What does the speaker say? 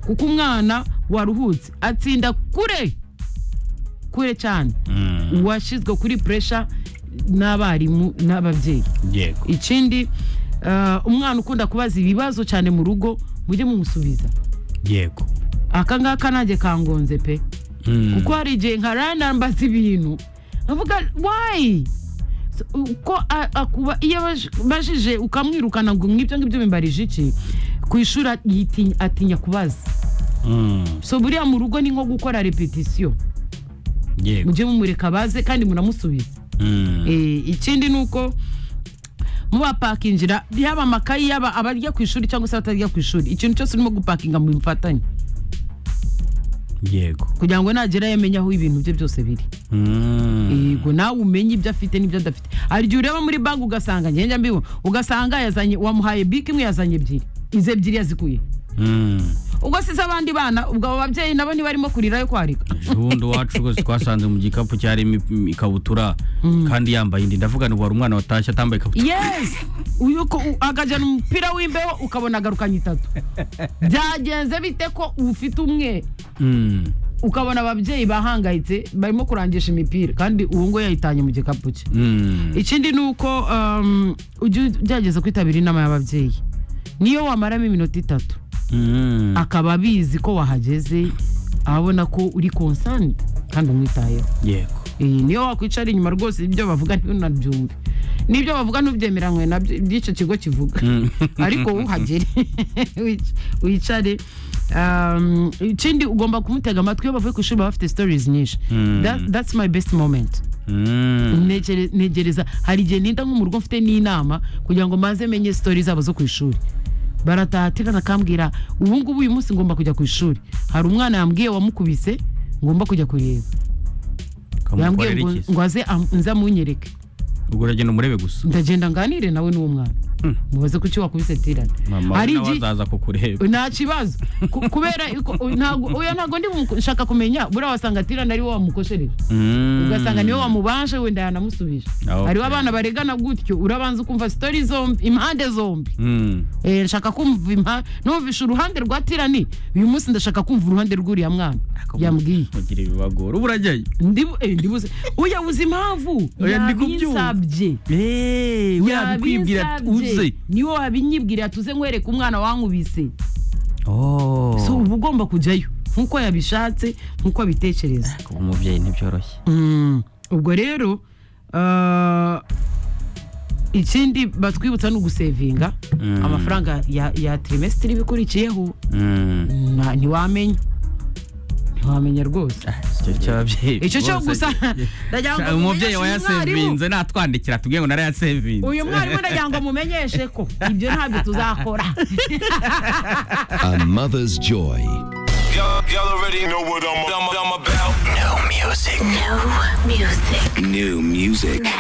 kuko umwana waruhutse atsinda kure kure cyane uwashyizwe kuri puresha n'abarimu n'ababyeyi yego ikindi ah, umwana ukunda kubaza ibibazo cyane mu rugo mujye mumusubiza yego aka ngaka nanjye kangonze pe Mm. kuko hari igihe nkarana mbaza ibintu nkavuga wayi S- uko a- akuba iyo abaj- bajije ukamwirukana ngo nk'ibyo ngibyo bimbarije iki ku ishuri a- yitinya- atinya kubaza Mm. so buriya mu rugo ni nko gukora repetisiyo yego mujye mumureka baze kandi munamusubiza Mm. Eh, ikindi ni uko mubapakingira yaba amakayi yaba abarya ku ishuri cyangwa se abatarya ku ishuri ikintu cyose urimo gupakinga mu bifatanye yego kugira ngo nagera yamenye aho ibintu bye byose biri Mm. yego nawe umenye ibyo afite n'ibyo adafite hari igihe ureba muri banki ugasanga ngenda mbibona ugasanga yazanye wamuhaye bike imwe yazanye ebyiri izo ebyiri yazikuye Mm. ubwo size abandi bana ubwo abo babyeyi nabo ntibarimo kurira yo kwarika ejo bundi iwacu rwose twasanze mu gikapu cyarimo ip- ikabutura kandi yambaye indi ndavuga ngo wari umwana watashye atambaye ikabutura yes uyu ko- u- akajyana umupira w'imbeho ukabona agarukanye itatu byagenze bite ko ufite umwe Mm. ukabona ababyeyi bahangayitse barimo kurangisha imipira kandi uwo ngo yayitanye mu gikapu cye Mm. ikindi ni uko um, ujye ugerageza kwitabira inama y'ababyeyi niyo wamaramo iminota itatu Mm. akaba abizi ko wahageze abona ko uri konsani kandi umwitayeho yego iyi niyo wakwicara inyuma rwose ibyo bavuga ntunabyumve n'ibyo bavuga ntubyemeranywe nabyo iby'icyo kigo kivuga Mm. ariko uhagere wic- wicare Um, ikindi ugomba kumutega amatwi iyo bavuye ku ishuri baba bafite stories nyinshi Mm. That- that's my best moment Mm. Negere- negereza hari igihe ninda nko mu rugo mfite n'inama kugira ngo maze menye sitori zabo zo ku ishuri barataha tirana akambwira ubu ngubu uyu munsi ngomba kujya ku ishuri hari umwana yambwiye wamukubise ngomba kujya kureba yambwiye kamukorera ngo iki se? ngo aze am- nze amunyereke ubwo uragenda umurebe gusa ndagenda nganire nawe n'uwo mwana Hmm. mubaze kuki wakubise tirana mama hari we nawe igihe azaza kukureba nta kibazo Ku- kubera ko- ntago- oya ntabwo ndi mu- nshaka kumenya buriya wasanga tirana ari wo wamukoshereje Mm. ugasanga niwe wamubaje wenda yanamusubije Okay. hariho abana baregana gutyo urabanza ukumva sitori zombi impande zombi Mm. Eh, nshaka kumva impa- numvisha uruhande rwa tirani uyu munsi ndashaka kumva uruhande rw'uriya mwana yambwiye mugira ibibagora ubu urajyayo Ndibu- eh, ndibuze uya uzi impamvu Oya, ndi kubyumva. yabinsabye urabikubwira uze niwe wabinyibwira tuze nkwereka umwana wankubise Oh. so uba ugomba kujyayo nk'uko yabishatse nk'uko abitekereza kuba umubyeyi ntibyoroshye Mm, ubwo rero ah, ikindi batwibutsa ni ugusevinga Mm. amafaranga ya, ya trimestire ibikurikiyeho Mm. na- ntiwamenya ntiwamenya rwose icyo cy'ababyeyi icyo cyo bose. gusa ndagira ngo Sha- umubyeyi mumenyeshe umwarimu. wayasevinze natwandikira tubwiye ngo narayasevinze uyu mwarimu ndagira ngo mumenyeshe ko ibyo ntabyo tuzakora A mother's joy. Y'all, y'all already know what I'm, I'm, I'm about. New music. New music. New music.